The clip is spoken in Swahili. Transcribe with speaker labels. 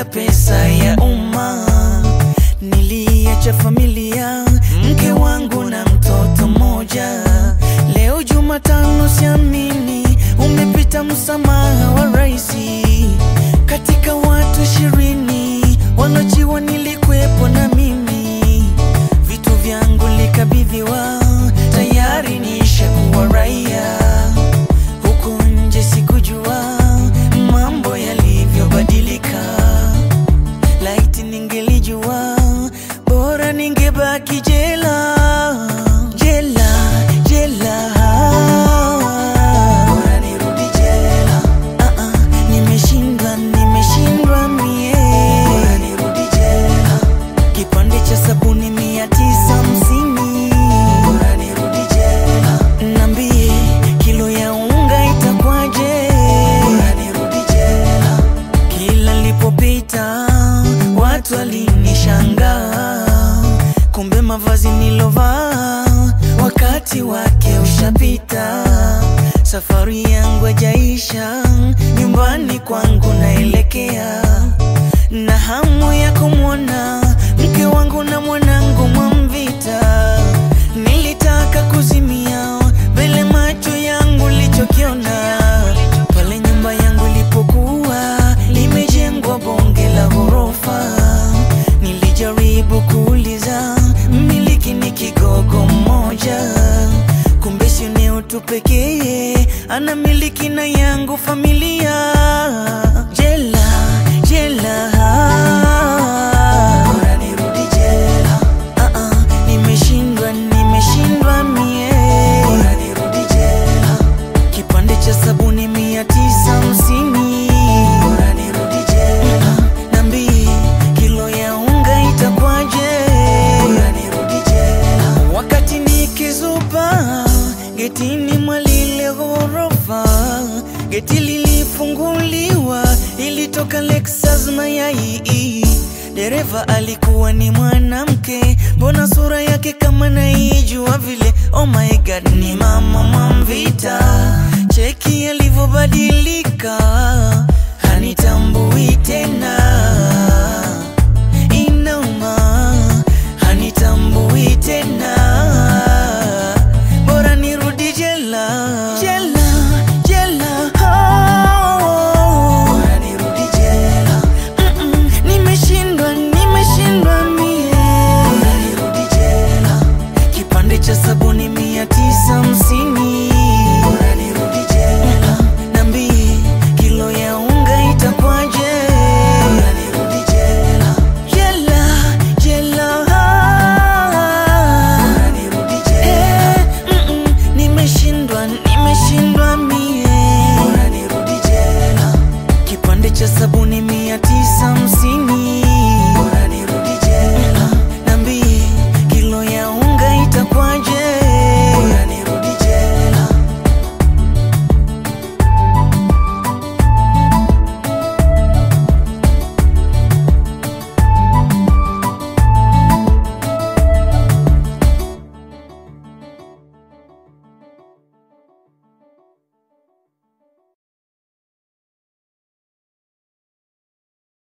Speaker 1: kula pesa ya umma. Niliacha familia, mke wangu na mtoto mmoja. Leo Jumatano, siamini umepita msamaha wa raisi. Katika watu ishirini wanaojiwa nilikwepo na mimi, vitu vyangu likabidhiwa, tayari nishakuwa raia. Huku nje sikujua mambo yalivyobadilika. Laiti ningelijua, bora ningebaki jela, jela, jela. Bora nirudi jela. Ah, ah, nimeshindwa, nimeshindwa mie. Bora nirudi jela. Kipande cha sabuni mia tisa hamsini. Bora nirudi jela. Nambie kilo ya unga itakwaje? Bora nirudi jela. Kila nilipopita watu walinishangaa, kumbe mavazi nilovaa wakati wake ushapita. Safari yangu hajaisha, nyumbani kwangu naelekea, na hamu ya kumwona mke wangu na mwanangu Mwamvita. Nilitaka kuzimia mbele macho yangu lichokiona pale nyumba yangu ilipokuwa limejengwa bonge la ghorofa. Nilijaribu kuuliza mmiliki ni kigogo mmoja, kumbe sio eneo tu pekee, ana miliki na yangu familia. Jela, jela, bora nirudi jela. Ah, ah, nimeshindwa, nimeshindwa mie, bora nirudi jela. Kipande cha sabuni mia tisa hamsini, bora nirudi jela. Nambie kilo ya unga itakwaje, bora nirudi jela. Wakati nikizupa getini mwa lile ghorofa, geti lilifunguliwa, ilitoka Lexus mayai. Dereva alikuwa ni mwanamke, mbona sura yake kama naijua vile. Oh my god, ni mama Mwamvita, cheki alivyobadilika, hanitambui tena.